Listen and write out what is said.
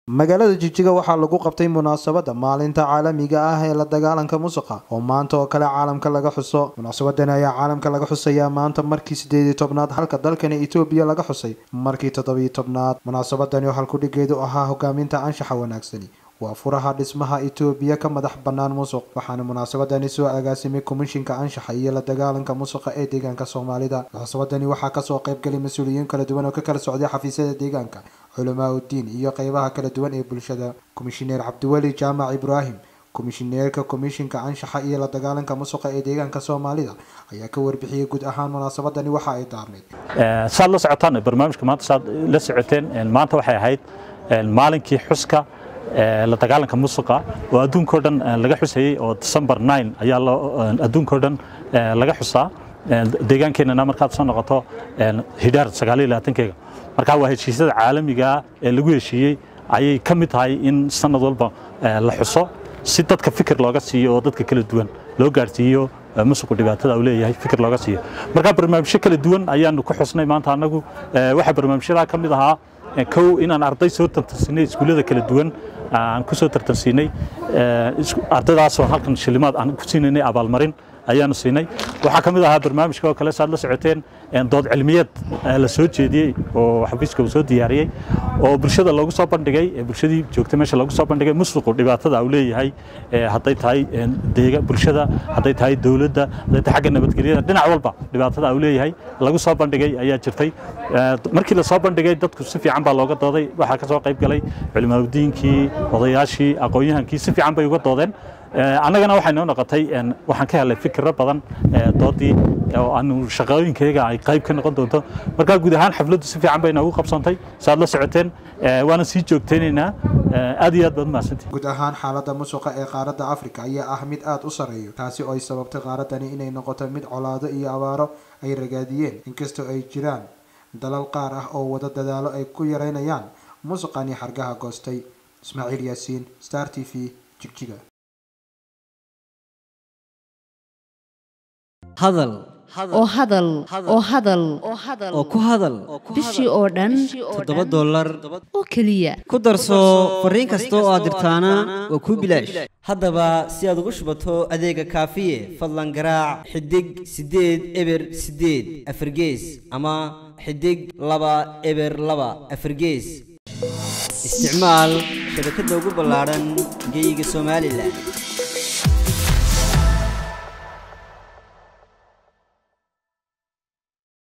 magaalada jigjiga waxaa lagu qabtay munaasabada maalinta caalamiga ah ee la dagaalanka musuqa oo maanta oo kale caalamka laga xuso munaasabadan ayaa caalamka laga xusayaa maanta markii sideedii tobnaad halka dalkani etoobiya laga xusay markii toddobiyi tobnaad munaasabadani oo halkudhigeedu ahaa hogaaminta anshaxa wanaagsani waa furaha dhismaha etoobiya ka madax bannaan musuq waxaana munaasabadani soo agaasimay komishinka anshaxa iyo la dagaalanka musuqa ee deegaanka soomaalida munaasabadani waxaa kasoo qaybgalay mas-uuliyiin kala duwan oo ka kala socday xafiisyada deegaanka culamaa udiin iyo qeybaha kala duwan ee bulshada komishineer cabdiweli jaamac ibraahim komishineerka komishinka anshaxa iyo la dagaalanka musuqa ee deegaanka soomaalida ayaa ka warbixiyey guud ahaan munaasabadani waxa ay daarneyd saad la socotaan barnaamijka maanta saad la socoteen maanta waxay ahayd maalinkii xuska la dagaalanka musuqa oo adduunkao dhan laga xusayey oo december nine ayaa adduunkao dhan laga xusaa deegaankeenana markaad soo noqoto hidhaar sagaaliyo labaatankeega marka waa heshiisyada caalamiga ee lagu heshiiyey ayay ka mid tahay in sanad walba la xuso si dadka fikir looga siiyo oo dadka kala duwan loo gaarsiiyo musuqu dhibaatada uu leeyahay fikir looga siiyo marka barnaamijyo kala duwan ayaanu ku xusnay maanta annagu waxaa barnaamijyadaa ka mid ahaa kow inaan arday soo tartansiinay iskuullada kala duwan aan ku soo tartansiinay ardaydaasoo halkan shilimaad aan ku siinaynay abaalmarin ayaanu siinay waxaa ka mid ahaa barnaamijka oo kale saad la socoteen dood cilmiyeed la soo jeediyey oo xafiiska uu soo diyaariyey oo bulshada loogu soo bandhigay bulshadii joogtay meesha loogu soo bandhigay musuqu dhibaatada uu leeyahay hadday tahay deega bulshada hadday tahay dowladda hadday tahay xagga nabadgelyada dhinac walba dhibaatada uu leeyahay lagu soo bandhigay ayaa jirtay markii la soo bandhigay dadku si fiican baa looga dooday waxaa ka soo qayb galay culimaadudiinkii odayaashii aqoon-yahankii si fiican bay uga doodeen annagana waxay noo noqotay waxaan ka helay fikiro badan doodii oo aanu shaqooyinkayga ay qayb ka noqon doonto markaa guud ahaan xafladdu si fiican bay noogu qabsantay saaad la socoteen waana sii joogtaynaynaa aad iyo aad baad umahadsantihin guud ahaan xaaladda musuqa ee qaaradda afrika ayaa ah mid aada u sarreeyo taasi oo ay sababtay qaaradani inay noqoto mid colaado iyo abaaro ay ragaadiyeen inkastoo ay jiraan dalal qaar ah oo wada dadaalo ay ku yareynayaan musuqani xargaha goostay ismaaciil yaasiin star t v jigjiga hadal oo hadal oo hadal oo ku hadal bishii oo dhan toddoba dollar oo keliya ku darso fariin kasta oo aad dirtaana waa kuu bilaash haddaba si aad ugu shubato adeega kaafiye fadlan garaac xidig siddeed eber siddeed afargees ama xidig laba eber laba afargees isticmaal shabakadda ugu ballaadhan geeyiga somalilan